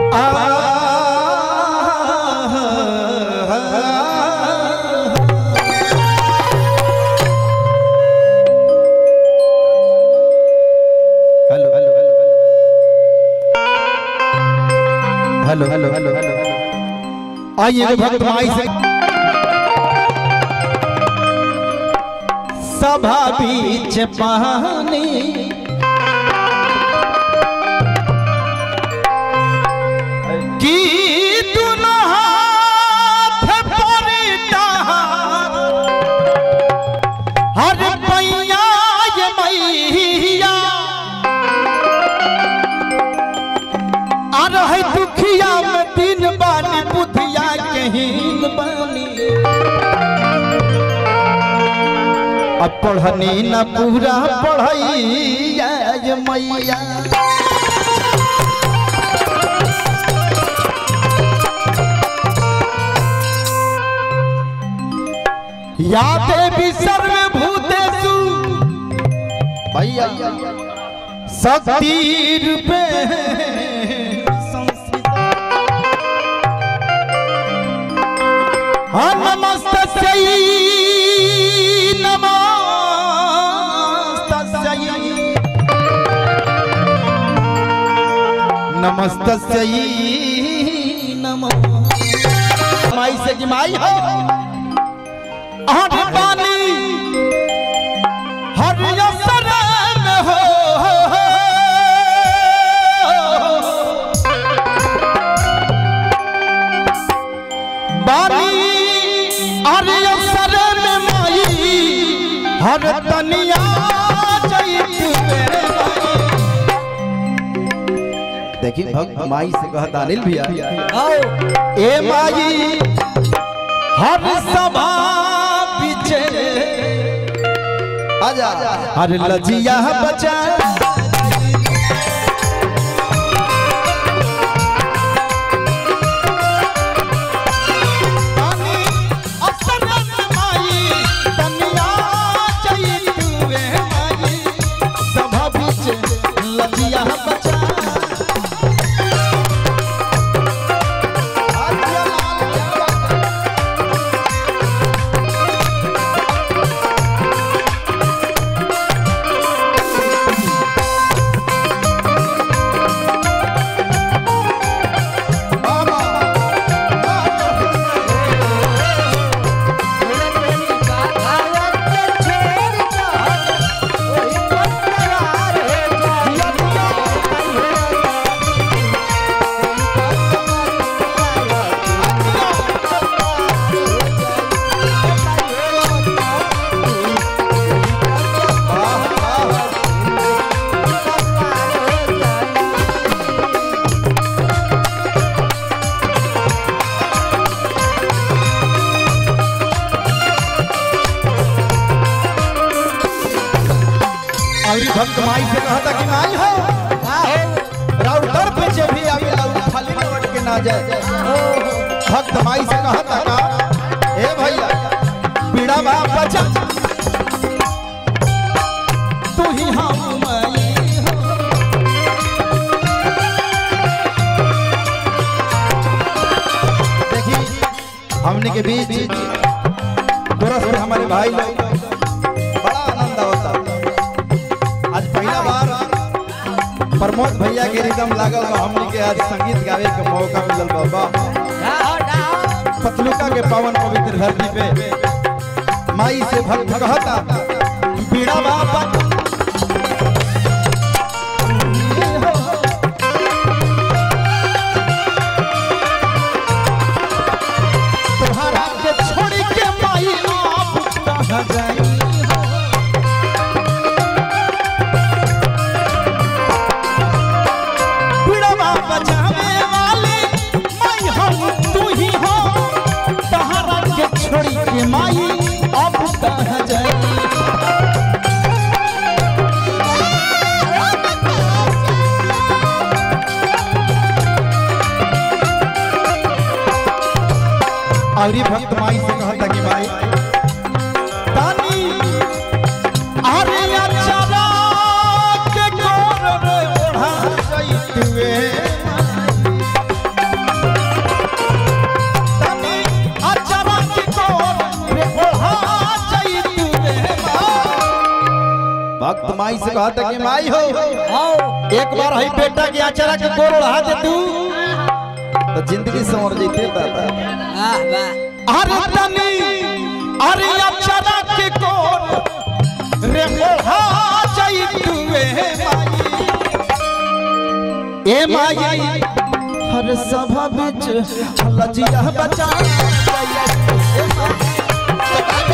hello hello hello hello hello hello आइए एगो भक्त माई से सभा बीच पानी की दुनो हाथ परिता हर पैया ये मैया आ रहे दुखिया में दिन बानी बुधिया कहीं बानी अब पढ़नी न पूरा पढ़ैया ये मैया या देवी सर्वभूतेषु भैया शक्ति रूपे संस्थिता हाँ नमस्तस्यै नमस्तस्यै नमस्तस्यै नमः माई से कि माई हो आठ पानी हर असर में हो बानी हर असर में माई हर तनिया जैत में देखिए भक्त माई से कहता अनिल भैया ए माई हर सभा पीछे आजा हर लजिया बचा पानी अफसर माई तनिया चैत वे माई सभा पीछे लजिया बचा आजिया लाल और भक्त माई से कहता कि माई हो राउर दर पे जे भी आवे राउर खाली लौट के ना जाए भक्त माई से कहता का ए भैया पीड़ा बा बचा तू ही हम माई हो देखिए हमने के बीच गोरस में हमारे भाई लोग बड़ा आनंद होता आज पहला बार प्रमोद भैया के रिदम लागल बा हमनी के आज संगीत गावे के मौका मिलल बा बा पतलुका के पावन पवित्र धरती पे माई से भक्त कहता बीड़ा बाबा तोहरा के छोड़ के माई आप कहाँ जाई हो बुढ़वा बचावे वाले माई हम तू ही हो तहरा के छोड़ी के माई अब कहाँ जाए और ये भक्त माई से कहता कि माई तानी अरे अचारा के गोर रे ओढ़ा जाइत वे माई से कहता कि माई हो आओ एक बार हई बेटा के आचरा के गोर उड़ा दे तू तो जिंदगी संवर जैते दादा वाह वाह अरे तनी अरे अचरा के गोर रे ओढ़ा जाई तू ए माई ए माई हर सभा बिच लजिया बचा ए माई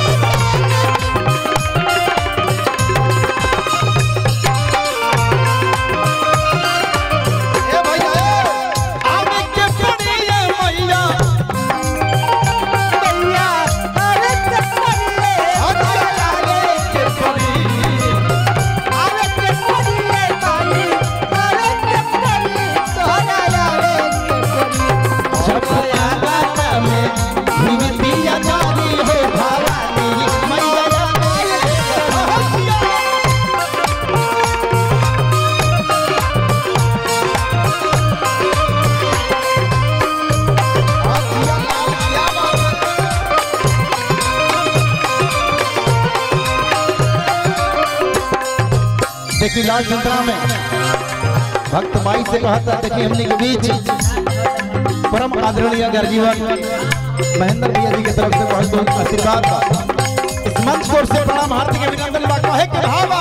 ए भैया ए आवे के पड़ी ए मैया भैया अरे चक्करिए आवे के पड़ी अरे चक्करिए ताई अरे चक्करिए तोरा यारे जब आवाता में भीमतिया जानी हो भवानी मैया देखिए लाल चंद्रा में भक्त माई से कहता देखिए हमने के बीच परम आदरणीय गर्जीवन महेंद्र भैया जी की तरफ से बहुत बहुत आशीर्वाद बा इस मंच को से प्रणाम हार्दिक अभिनंदन बा कहे के भावा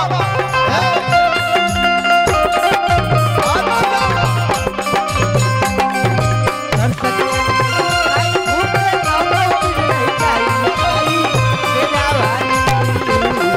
आई भूखे कामो की नहीं चाहिए आई तेरा वाली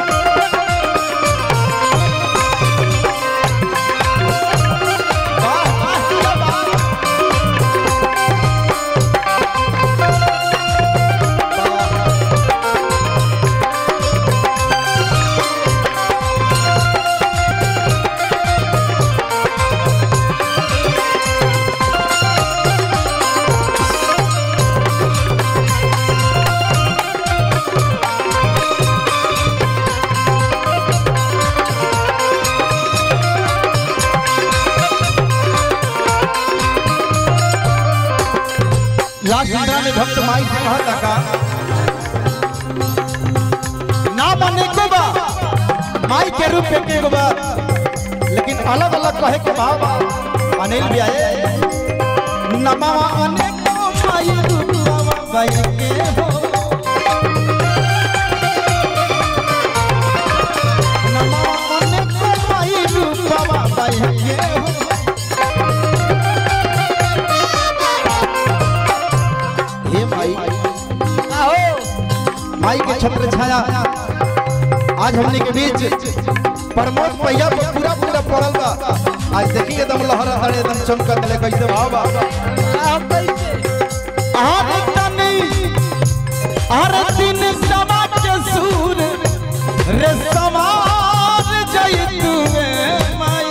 लास्ट चंद्रा में भक्त माई से कहता का ना माने को बा माई के रूप में के बा लेकिन अलग अलग कहे के भाव अनिल भी आए नमवा अनेको माई रूपवा बाई के हो नमवा अनेको माई रूपवा बाई के हो हे माई आओ माई के छत्र छाया आज हमने के बीच प्रमोद पहिया पर पूरा पूरा पड़ल बा आज देखिए एकदम लहरा हरे एकदम चमकत ले कैसे भाव बा आओ कैसे आर तनी आर दिन समा के सूर रे समार जई तू माई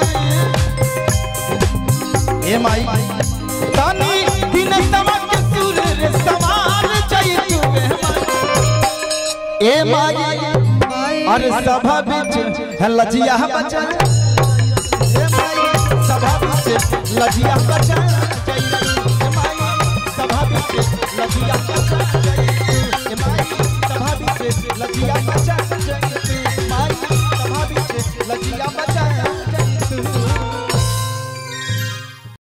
ए माई तनी दिन समा के सूर रे समार जई तू माई ए माई अरे सभा बिच है लजिया बचा ए माई सभा बिच लजिया बचा ए माई सभा बिच लजिया बचा ए माई सभा बिच लजिया बचा ए माई सभा बिच लजिया बचा